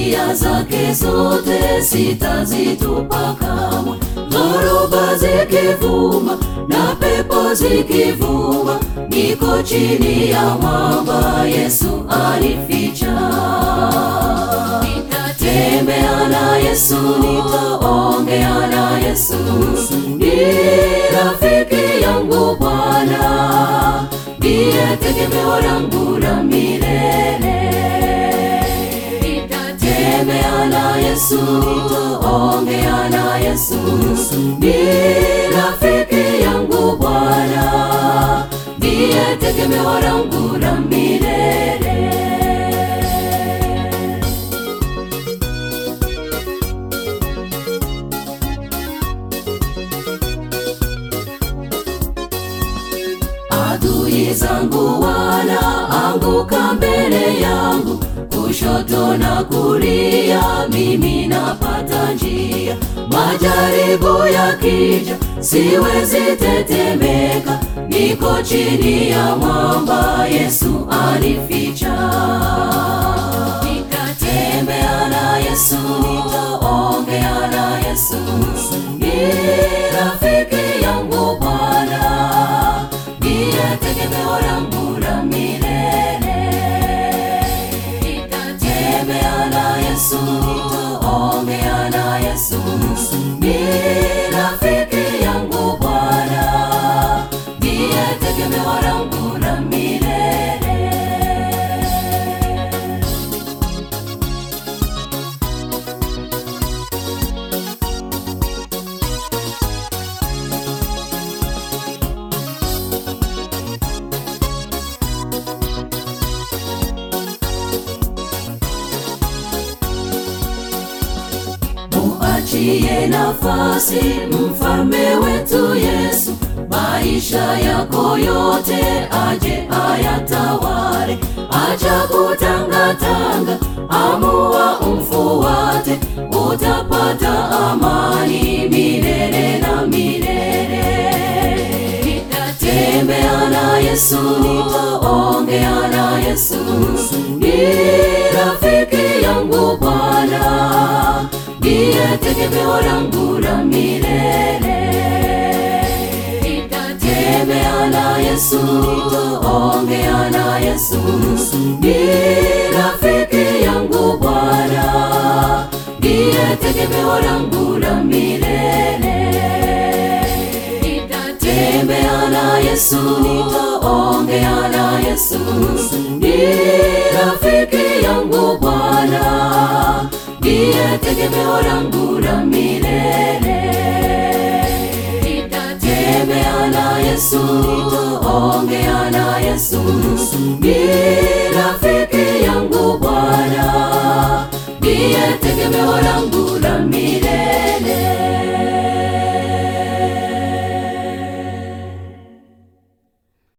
njia zake zote sitazitupa kamwe. Dhoruba zikivuma na pepo zikivuma, niko chini ya mwamba, Yesu anificha. Nitatembea na Yesu, nitaongea na Yesu, ni rafiki yangu Bwana, ndiye tegemeo langu la milele. Nitatembea na Yesu, nitaongea na Yesu, ni rafiki yangu Bwana, ndiye tegemeo langu la milele. Adui zangu wanaanguka mbele yangu, kushoto na kulia, mimi napata njia. Majaribu yakija, siwezi tetemeka, niko chini ya mwamba, Yesu anificha. Nitatembea na Yesu, nitaongea na Yesu, ni rafiki yangu Bwana ndiye tegemeo langu la milele. Nitatembea na Yesu, nitaongea na Yesu, ni rafiki yangu Bwana, ndiye tegemeo langu la milele. Muachie nafasi mfalme wetu Yesu, maisha yako yote aje ayatawale. Acha kutangatanga, amua umfuate, utapata amani milele na milele. Nitatembea na Yesu, nitaongea na Yesu, ni rafiki yangu Bwana, ndiye tegemeo langu la milele. Nitatembea na Yesu, nitaongea na Yesu, ni rafiki yangu Bwana, ndiye tegemeo langu la milele. Nitatembea na Yesu, nitaongea na Yesu, ni rafiki yangu Bwana, ndiye tegemeo langu la milele. Nitatembea na Yesu, nitaongea na Yesu, ni